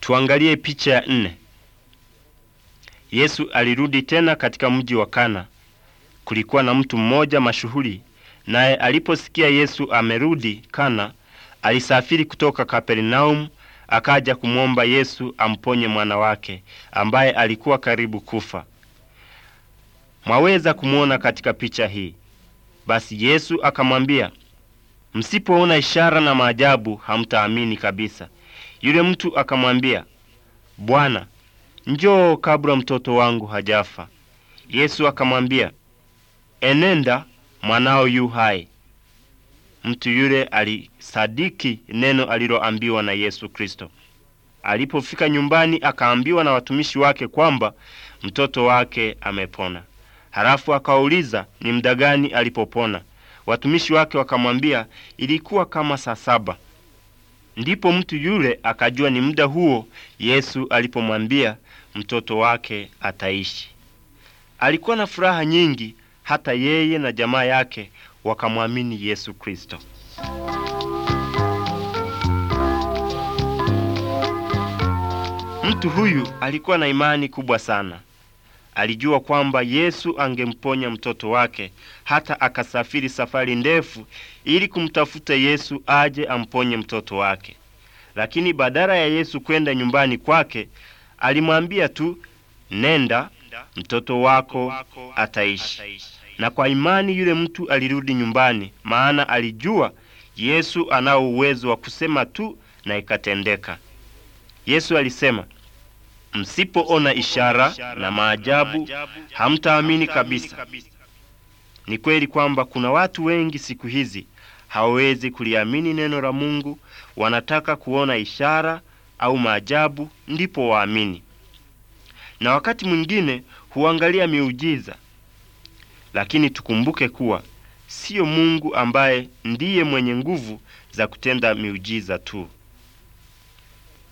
Tuangalie picha ya nne. Yesu alirudi tena katika mji wa Kana. Kulikuwa na mtu mmoja mashuhuri, naye aliposikia Yesu amerudi Kana, alisafiri kutoka Kapernaumu akaja kumwomba Yesu amponye mwana wake ambaye alikuwa karibu kufa. Mwaweza kumwona katika picha hii. Basi Yesu akamwambia, msipoona ishara na maajabu hamtaamini kabisa. Yule mtu akamwambia, Bwana, njoo kabla mtoto wangu hajafa. Yesu akamwambia, enenda, mwanao yu hai. Mtu yule alisadiki neno aliloambiwa na Yesu Kristo. Alipofika nyumbani, akaambiwa na watumishi wake kwamba mtoto wake amepona. Halafu akawauliza ni muda gani alipopona. Watumishi wake wakamwambia ilikuwa kama saa saba. Ndipo mtu yule akajua ni muda huo Yesu alipomwambia mtoto wake ataishi. Alikuwa na furaha nyingi, hata yeye na jamaa yake wakamwamini Yesu Kristo. Mtu huyu alikuwa na imani kubwa sana. Alijua kwamba Yesu angemponya mtoto wake, hata akasafiri safari ndefu ili kumtafuta Yesu aje amponye mtoto wake. Lakini badala ya Yesu kwenda nyumbani kwake, alimwambia tu, nenda, mtoto wako ataishi. Na kwa imani yule mtu alirudi nyumbani, maana alijua Yesu anao uwezo wa kusema tu na ikatendeka. Yesu alisema, msipoona ishara na maajabu hamtaamini kabisa. Ni kweli kwamba kuna watu wengi siku hizi hawawezi kuliamini neno la Mungu, wanataka kuona ishara au maajabu ndipo waamini, na wakati mwingine huangalia miujiza. Lakini tukumbuke kuwa siyo Mungu ambaye ndiye mwenye nguvu za kutenda miujiza tu.